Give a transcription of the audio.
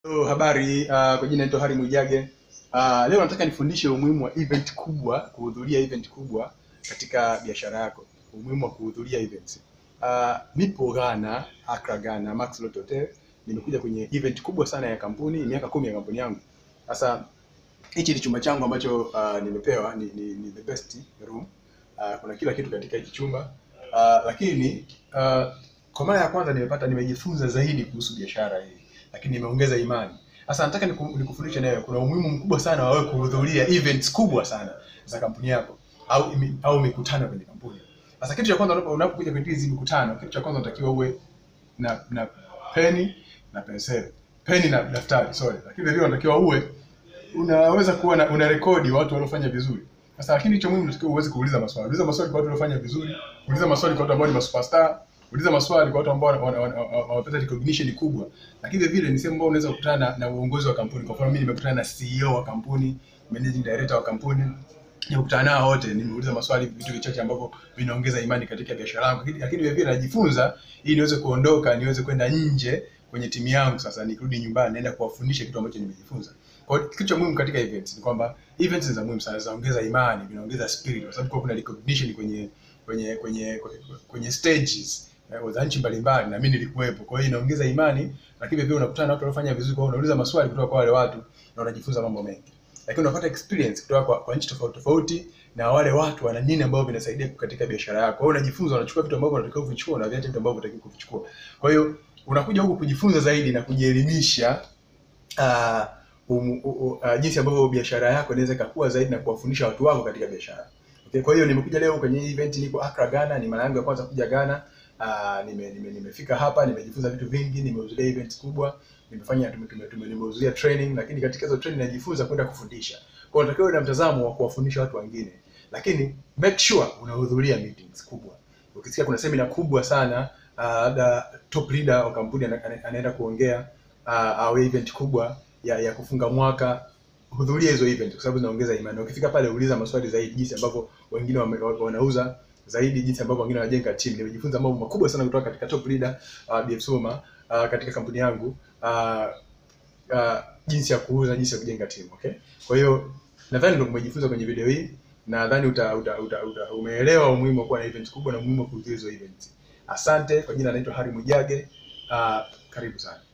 Hello, habari. Uh, kwa jina naitwa Hari Mwijage. Uh, leo nataka nifundishe umuhimu wa event kubwa, kuhudhuria event kubwa katika biashara yako. Umuhimu wa kuhudhuria events. Uh, nipo Ghana, Accra Ghana, Max Lot Hotel. Nimekuja kwenye event kubwa sana ya kampuni, miaka kumi ya kampuni yangu. Sasa hichi ni chumba changu ambacho uh, nimepewa ni, ni, ni the best room. Uh, kuna kila kitu katika hiki chumba. Uh, lakini uh, kwa mara ya kwanza nimepata nimejifunza zaidi kuhusu biashara hii lakini nimeongeza imani. Sasa nataka niku- nikufundishe nayo, kuna umuhimu mkubwa sana wa wewe kuhudhuria events kubwa sana za kampuni yako au imi- au mikutano kwenye kampuni. Sasa kitu cha kwanza unapo- unapokuja kwenye hizi mikutano, kitu cha kwanza unatakiwa uwe na na peni na penseli, peni na daftari, sorry, lakini vile unatakiwa uwe unaweza kuwa na, una rekodi watu waliofanya vizuri. Sasa lakini cha muhimu unatakiwa uweze kuuliza maswali. Uliza maswali kwa watu waliofanya vizuri, uliza maswali kwa watu ambao ni masuperstar, uliza maswali kwa watu ambao wana- wana- wana- wana- wamepata recognition kubwa. Lakini vile vile ni sehemu ambayo unaweza kukutana na, na uongozi wa kampuni. Kwa mfano mimi nimekutana na CEO wa kampuni, managing director wa kampuni, nimekutana nao wote, nimeuliza maswali, vitu vichache ambavyo vinaongeza imani katika biashara yangu. Lakini lakini vile vile najifunza ili niweze kuondoka, niweze kwenda nje kwenye timu yangu. Sasa nikirudi nyumbani, naenda kuwafundisha kitu ambacho nimejifunza. Kwa hiyo kitu cha muhimu katika events ni kwamba events ni za muhimu sana, zinaongeza imani, vinaongeza spirit, kwa sababu kwa kuna recognition kwenye kwenye kwenye kwenye, kwenye stages eh, za nchi mbalimbali, na mimi nilikuwepo. Kwa hiyo inaongeza imani, lakini vile unakutana na watu waliofanya vizuri, kwa hiyo unauliza maswali kutoka kwa wale watu na unajifunza mambo mengi, lakini unapata experience kutoka kwa, kwa nchi tofauti tofauti na wale watu wana nini ambao vinasaidia katika biashara yako. Kwa hiyo unajifunza, unachukua vitu ambavyo unatakiwa kuvichukua na viacha vitu ambavyo unatakiwa kuvichukua. Kwa hiyo unakuja huku kujifunza zaidi na kujielimisha uh, um, uh, uh, jinsi ambavyo biashara yako inaweza ikakua zaidi na kuwafundisha watu wako katika biashara. Okay, kwa hiyo nimekuja leo kwenye hii event, niko Accra Ghana, ni mara yangu ya kwanza kuja Ghana. Uh, nime, nime, nimefika hapa, nimejifunza vitu vingi, nimehudhuria events kubwa, nimefanya tume, tume, tume, nimehudhuria training, lakini katika hizo training najifunza kwenda kufundisha. Kwa hiyo unatakiwa uwe na mtazamo wa kuwafundisha watu wengine, lakini make sure unahudhuria meetings kubwa. Ukisikia kuna seminar kubwa sana uh, labda top leader wa kampuni ana- ana- anaenda kuongea uh, au event kubwa ya, ya kufunga mwaka hudhuria hizo event kwa sababu zinaongeza imani. Ukifika pale uliza maswali zaidi, jinsi ambavyo wengine wame, wa- wanauza zaidi, jinsi ambavyo wengine wanajenga team. Nimejifunza mambo makubwa sana kutoka katika top leader uh, BF Soma uh, katika kampuni yangu uh, uh, jinsi ya kuuza, jinsi ya kujenga team. Okay, kwa hiyo nadhani ndio umejifunza kwenye video hii, nadhani uta, uta, uta, uta, umeelewa umuhimu wa kuwa na event kubwa na umuhimu wa kuhudhuria hizo events. Asante. Kwa jina naitwa Hari Mwijage. Uh, karibu sana.